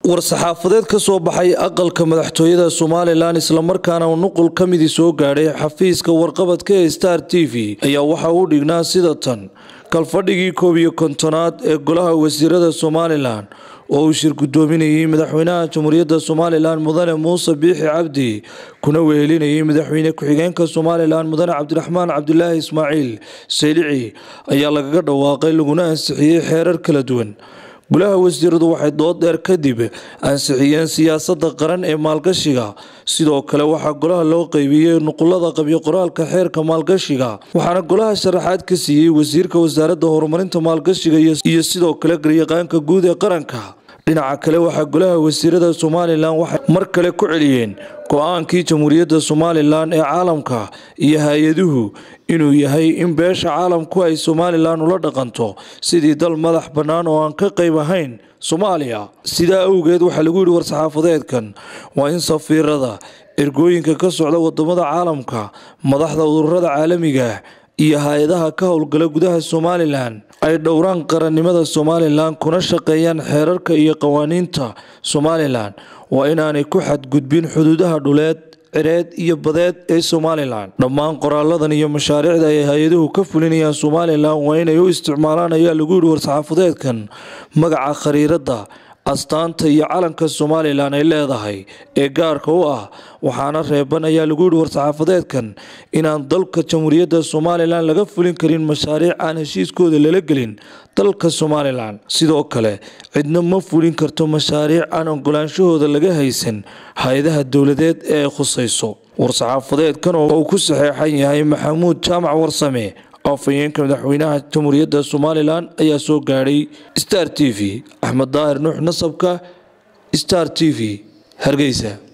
war-saxaafadeed ka soo baxay aqalka madaxtooyada somalilan islamarkaana nuqul ka midii soo gaadhay xafiiska warqabadka ee star t v ayaa waxa uu dhignaa sida tan kalfadhigii koob iyo kontonaad ee golaha wasiirada somalilan oo uu shir gudoominayay madaxweynaha jamhuuriyadda somalilan mudane muuse biixi cabdi kuna wehelinayay madaxweyne ku-xigeenka somalilan mudane cabdiraxmaan cabdilaahi ismaaciil saylici ayaa lagaga dhawaaqay laguna ansixiyey xeerar kala duwan golaha wasiiradu waxay dood dheer kadib ansixiyeen siyaasada qaran ee maalgashiga sidoo kale waxaa golaha loo qeybiyey nuqulada qabyo qoraalka xeerka maalgashiga waxaana golaha sharaxaad ka siiyey wasiirka wasaaradda horumarinta maalgashiga iyo sidoo kale garyaqaanka guud ee qaranka dhinaca kale waxaa golaha wasiirada somalilan waxay mar kale ku celiyeen go-aankii jamhuuriyadda somalilan ee caalamka iyo hay-aduhu inuu yahay in beesha caalamku ay somalilan ula dhaqanto sidii dal madax bannaan oo aan ka qayb ahayn soomaaliya sidaa awgeed waxaa lagu yidhi war-saxaafadeedkan waa in safiirada ergooyinka ka socda wadamada caalamka madaxda ururada caalamiga iyo hay-adaha ka howlgala gudaha somalilan ay dhowraan qarannimada somalilan kuna shaqeeyaan xeerarka iyo qawaaniinta somalilan waa inaanay ku xadgudbin xuduudaha dhuleed cireed iyo badeed ee somalilan dhammaan qoraaladan iyo mashaariicda ay hay-aduhu ka fulinayaan somalilan waa inay u isticmaalaan ayaa lagu yidhi war-saxaafadeedkan magaca khariirada astaanta iyo calanka somalilan ay leedahay ee gaarka u ah waxaana reeban ayaa lagu yidhi war-saxaafadeedkan inaan dalka jamhuuriyadda somalilan laga fulin karin mashaariic aan heshiiskooda lala gelin dalka somalilan sidoo kale cidna ma fulin karto mashaariic aan ogolaanshahooda laga haysan hay-adaha dowladeed ee ay khusayso war-saxaafadeedkan oo uu ku saxeexan yahay maxamuud jaamac warsame afhayeenka madaxweynaha jamhuuriyadda somalilan ayaa soo gaadhay star t v axmed daahir nuux nasabka star t v hargeysa